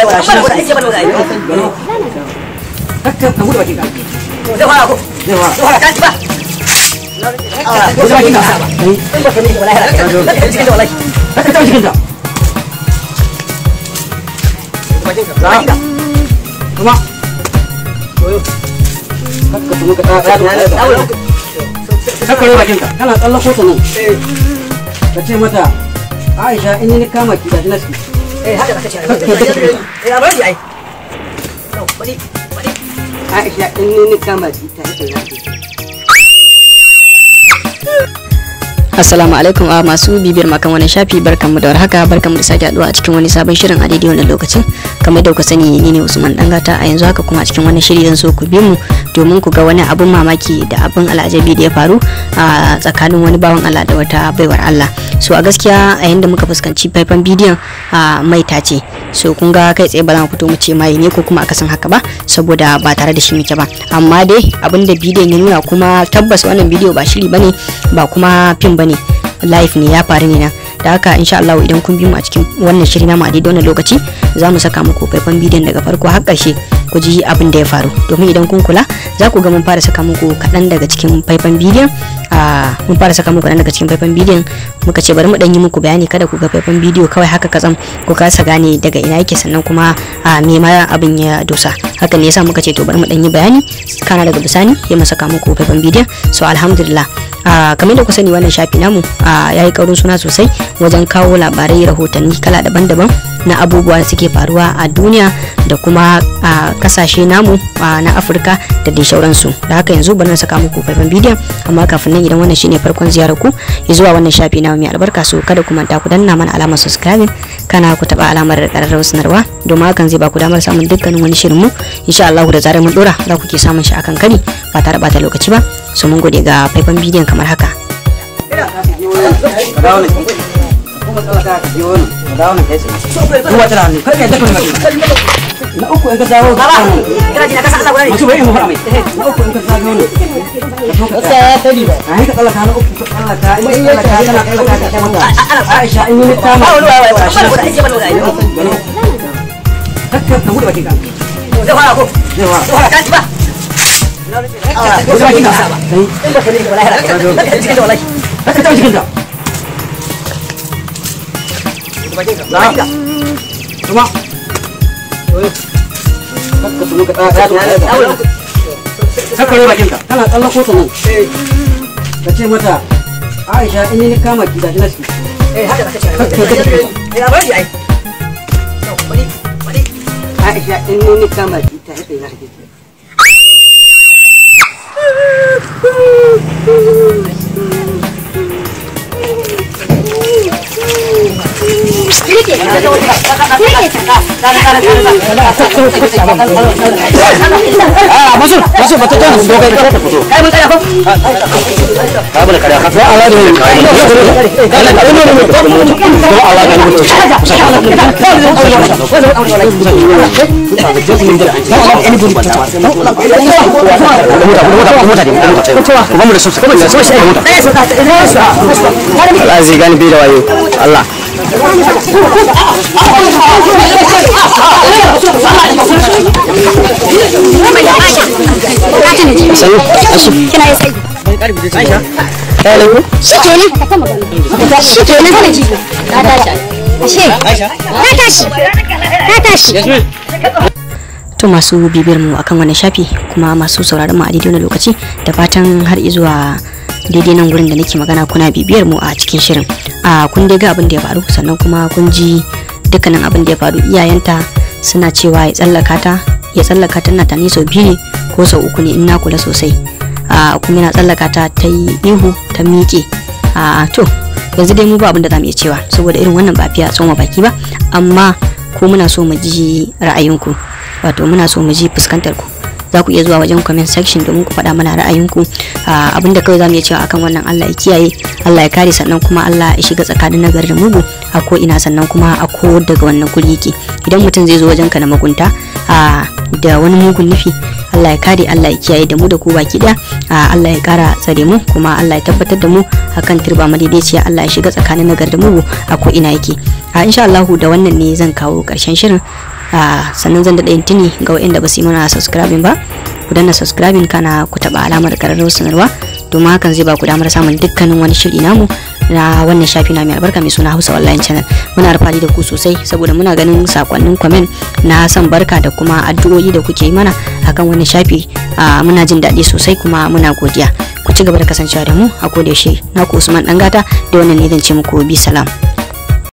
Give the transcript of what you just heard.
kakka ka bude bakin ka zai fara ko zai wa zai fara kaji ba bude bakin ka kai in ba ka ne wallahi zaka cikin da wallahi kakka ta cikin ta bakin ka bakin ka kuma kakka tumu ka ta ta kakka rufe bakin ka kana tsallako ta nan ka ce mata Aisha in ni kama ki da naski eh haka zaka ce eh a bari ai to bari bari Aisha in ni kama ki ta ita naski Assalamu alaikum a masu bibiyar makan wani shafi barkanmu da warhaka barkanmu da sake haduwa a cikin wani sabon shirin a daidai wannan lokacin kamar da kuka sani ni ne Usman Dangata a yanzu haka kuma a cikin wannan shiri zan so ku bi mu domin ku ga wani abun mamaki da abun al'ajabi da ya faru a tsakanin wani bawan Allah da wata baiwar Allah so a gaskiya a yanda muka fuskanci faifan bidiyon a maita ce so kun ga kai tsaye ba za mu fito mu ce mai ne ko kuma akasin haka ba saboda ba tare da shi muke ba amma dai abin da bidiyon ya nuna kuma tabbas wannan bidiyo ba shiri bane ba kuma fim bane live ne ya faru ne nan da haka insha Allah idan kun bi mu a cikin wannan shiri namu a daidai wannan lokaci za mu saka muku faifan bidiyon daga farko har ƙarshe ku ji abin da ya faru domin idan kun kula za ku ga mun fara saka muku kaɗan daga cikin faifan bidiyon a mun fara saka muku kaɗan daga cikin faifan bidiyon muka ce bari mu ɗan yi muku bayani kada ku ga faifan bidiyo kawai haka katsam ku kasa gane daga ina yake sannan kuma a me ma abin ya dosa hakan ne yasa muka ce to bari mu ɗan yi bayani kana daga bisani ya mu saka muku faifan bidiyon so alhamdulillah a kamar da ku sani wannan shafi namu ya yi kaurin suna sosai wajen kawo labarai rahotanni kala daban-daban na abubuwa da suke faruwa a duniya da kuma a kasashe namu na afirka da dai shauransu da haka yanzu bari na saka muku faifan bidiyon amma kafin nan idan wannan shine farkon ziyarar ku zuwa wannan shafi namu mai albarka so kada ku manta ku danna mana alamar subscribing kana ku taba alamar ƙararrawar sanarwa domin hakan zai ba ku damar samun dukkanin wani shirin mu insha Allah da zarar mun dora za ku ke samun shi akan kari ba tare bata lokaci ba so mun gode ga faifan bidiyon kamar haka kuma tsallaka ka biyo wani ka dawo nan kai tsaye duk wata hannu kar ka yadda ka nuna na uku in ka dawo baba kana ji na kasa Allah guda ne mutum bai yi mafa mai na uku in ka dawo ne ka so ka tsaya ya sani ba a ka tsallaka na uku ka tsallaka in ka tsallaka kana tsallaka ka kai mata Aisha in yi ta ma ba wani wai wai ba wani ba wani kakka ka bude bakin ka zai fara ko zai wa zai fara kaji ba bude bakin ka kai in ba ka ne wallahi zaka cikin da wallahi kakka ta cikin ta bakin ka bakin ka kuma kakka tunu ka tsaya dawo kakka rufe bakin ka kana tsallako ta nan ka ce mata Aisha in ni kama ki da naski eh haka zaka ce eh a bari ai to bari bari Aisha in ni kama ki ta ita naski Ah, masuk, masuk, betul kan? Dua kali kita foto. kai mun tsaya ko Kamu nak kada kata Allah ni. Kalau kalau ni ni doa Allah kan betul. Ini pun baca. Kamu dah susah. Kamu dah susah. Allah zai gani bai da wayo. Allah. Sai, asif. kina yi sai Aisha Hello. shi kenan shi kenan kana ji ka tashi ashe ka tashi ka tashi to masu bibiyar mu akan wannan shafi kuma masu sauraron mu a daidai wannan lokaci da fatan har zuwa daidai nan gurin da nake magana kuna bibiyar mu a cikin shirin a kun dai ga abin da ya faru sannan kuma kun ji dukkanin abin da ya faru iyayenta suna cewa ya tsallaka ta ya tsallaka ta na tani sau biyu ne ko sau uku ne in na kula sosai a kuma yana tsallaka ta ta yi ihu ta miƙe a to yanzu dai mu ba abin da za mu iya cewa saboda irin wannan ba fiya tsoma baki ba amma ko muna so mu ji ra'ayinku wato muna so mu ji fuskantar ku za ku iya zuwa wajen comment section domin ku faɗa mana ra'ayinku Ah, abinda kawai za mu iya cewa akan wannan Allah ya kiyaye Allah ya kare sannan kuma Allah ya shiga tsakanin nagari da mugu a ko ina sannan kuma a ko daga wannan kuli yake idan mutum zai zo wajen ka na magunta ah, da wani mugun nufi Allah ya kare Allah ya kiyaye da mu da ku baki daya Ah, Allah ya kara tsare mu kuma Allah ya tabbatar da mu akan turba madaidaiciya Allah ya shiga tsakanin nagari da mugu a ko ina yake a insha Allah da wannan ne zan kawo karshen shirin a sannan zan daɗa yin tuni ga waɗanda ba su yi mana subscribing ba ku danna subscribing kana ku taɓa alamar ƙararrawar sanarwa domin hakan zai ba ku damar samun dukkanin wani shiri namu na wannan shafi na mai albarka mai suna Hausa Online Channel muna alfahari da ku sosai saboda muna ganin sakonnin comment na san barka da kuma addu'o'i da kuke yi mana akan wannan shafi muna jin daɗi sosai kuma muna godiya ku ci gaba da kasancewa da mu a koda yaushe na ku Usman Dangata da wannan ne zan ce muku bi salam